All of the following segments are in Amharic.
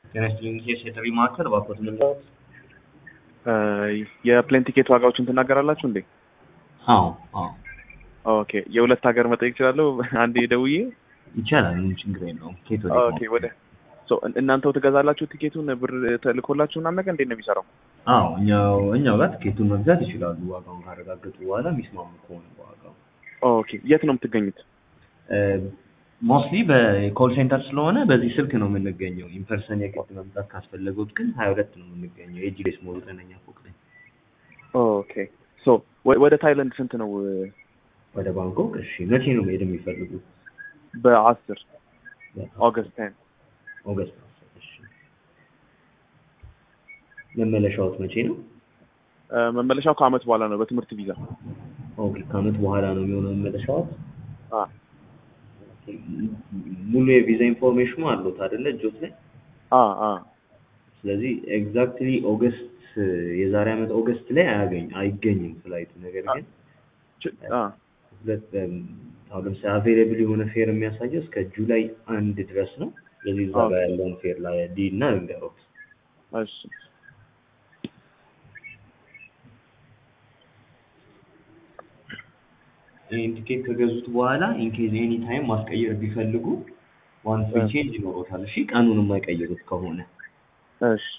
ጤና ይስጥልኝ የጥሪ ማዕከል እባክዎት ምንድነው? የፕሌን ቲኬት ዋጋዎችን ትናገራላችሁ እንዴ? አዎ አዎ ኦኬ የሁለት ሀገር መጠየቅ እችላለሁ? አንዴ ደውዬ ይቻላል፣ ምንም ችግር የለውም። ኬት ወደ ኦኬ ወደ ሶ እናንተው ትገዛላችሁ ቲኬቱን ብር ተልኮላችሁ ምናምን ነገር እንዴት ነው የሚሰራው? አዎ እኛው እኛው ጋር ቲኬቱን መግዛት ይችላሉ። ዋጋውን ካረጋገጡ በኋላ የሚስማሙ ከሆነ በዋጋው ኦኬ የት ነው የምትገኙት? ሞስትሊ በኮል ሴንተር ስለሆነ በዚህ ስልክ ነው የምንገኘው። ኢንፐርሰን የግድ መምጣት ካስፈለጉት ግን ሀያ ሁለት ነው የምንገኘው የጂሬስ ሞል ዘጠነኛ ፎቅ ላይ። ኦኬ ሶ ወደ ታይላንድ ስንት ነው? ወደ ባንኮክ። እሺ መቼ ነው መሄድ የሚፈልጉት? በአስር ኦገስት ቴን ኦገስት አስር እሺ። መመለሻዎት መቼ ነው? መመለሻው ከአመት በኋላ ነው በትምህርት ቪዛ። ኦኬ ከአመት በኋላ ነው የሚሆነው መመለሻዎት? አ ሙሉ የቪዛ ኢንፎርሜሽኑ አሉት አይደለ እጆት ላይ? አ አ ስለዚህ ኤግዛክትሊ ኦገስት የዛሬ አመት ኦገስት ላይ አያገኝ አይገኝም ፍላይቱ። ነገር ግን አ ሁለት አሁን ለምሳሌ አቬይላብል የሆነ ፌር የሚያሳየው እስከ ጁላይ አንድ ድረስ ነው። ስለዚህ እዛ ጋር ያለውን ፌር ላይ ዲ እና ንገሩት። እሺ ይህን ቲኬት ከገዙት በኋላ ኢንኬዝ ኤኒ ታይም ማስቀየር ቢፈልጉ ዋን ፍሪ ቼንጅ ይኖሮታል። እሺ ቀኑን የማይቀይሩት ከሆነ እሺ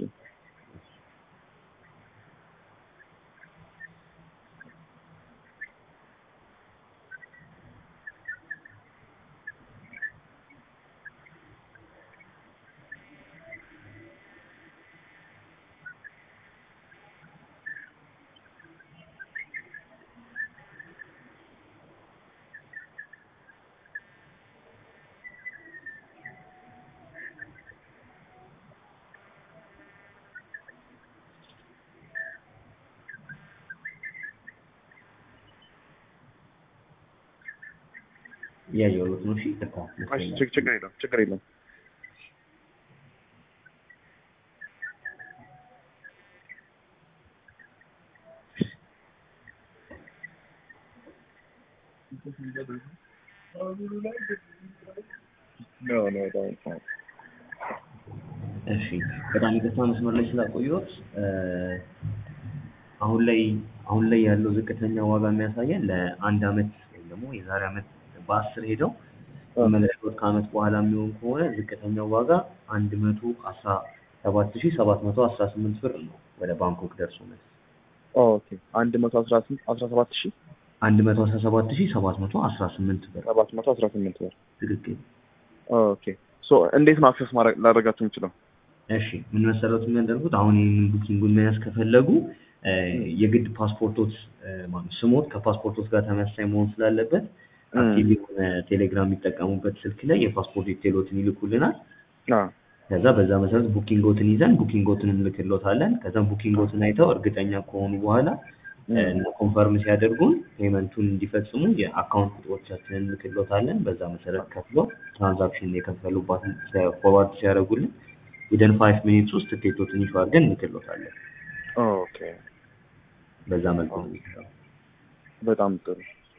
እያየሁት ነው። እሺ ይቅርታ እሺ ችግ- ችግር የለም ችግር የለም። No, no, don't. don't. እሺ በጣም ይቅርታ መስመር ላይ ስላቆየሁት። አሁን ላይ አሁን ላይ ያለው ዝቅተኛ ዋጋ የሚያሳየን ለአንድ አመት ወይም ደግሞ የዛሬ አመት በአስር ሄደው መመለሻዎት ከአመት በኋላ የሚሆን ከሆነ ዝቅተኛው ዋጋ አንድ መቶ አስራ ሰባት ሺህ ሰባት መቶ አስራ ስምንት ብር ነው ወደ ባንኮክ ደርሶ መልስ ኦኬ አንድ መቶ አስራ ስምንት አስራ ሰባት ሺህ አንድ መቶ አስራ ሰባት ሺህ ሰባት መቶ አስራ ስምንት ብር ሰባት መቶ አስራ ስምንት ብር። ትክክል። ኦኬ ሶ እንዴት ነው አክሰስ ማድረግ ላደርጋችሁ የምችለው? እሺ ምን መሰረት የሚያደርጉት አሁን ይህንን ቡኪንጉን መያዝ ከፈለጉ የግድ ፓስፖርቶት ማለት ስሞት ከፓስፖርቶት ጋር ተመሳሳይ መሆን ስላለበት አክቲቭ የሆነ ቴሌግራም የሚጠቀሙበት ስልክ ላይ የፓስፖርት ዲቴሎትን ይልኩልናል። አ ከዛ በዛ መሰረት ቡኪንጎትን ይዘን ቡኪንጎትን እንልክሎታለን። ከዛም ቡኪንጎትን አይተው እርግጠኛ ከሆኑ በኋላ እና ኮንፈርም ሲያደርጉን ፔመንቱን እንዲፈጽሙ የአካውንት ቁጥሮቻችንን እንልክሎታለን። በዛ መሰረት ከፍሎ ትራንዛክሽን የከፈሉባትን ፎርዋርድ ሲያደርጉልን ዊደን ፋይቭ ሚኒትስ ውስጥ ትኬቶትን ይፋ አድርገን እንልክሎታለን። ኦኬ በዛ መልኩ ነው የሚሰራው። በጣም ጥሩ።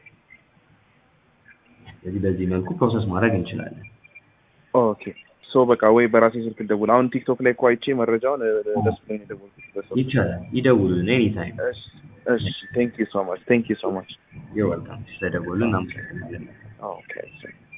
ስለዚህ በዚህ መልኩ ፕሮሰስ ማድረግ እንችላለን። ኦኬ ሶ በቃ ወይ በራሴ ስልክ ልደውል። አሁን ቲክቶክ ላይ እኮ አይቼ መረጃውን ደስ ብሎኝ ነው የደወልኩት በሰው። ይቻላል። ይደውሉልን ኤኒ ታይም። እሺ እሺ ቴንክ ዩ ሶ ማች ቴንክ ዩ ሶ ማች ዩር ዌልካም። ስለደወሉ እናመሰግናለን። ኦኬ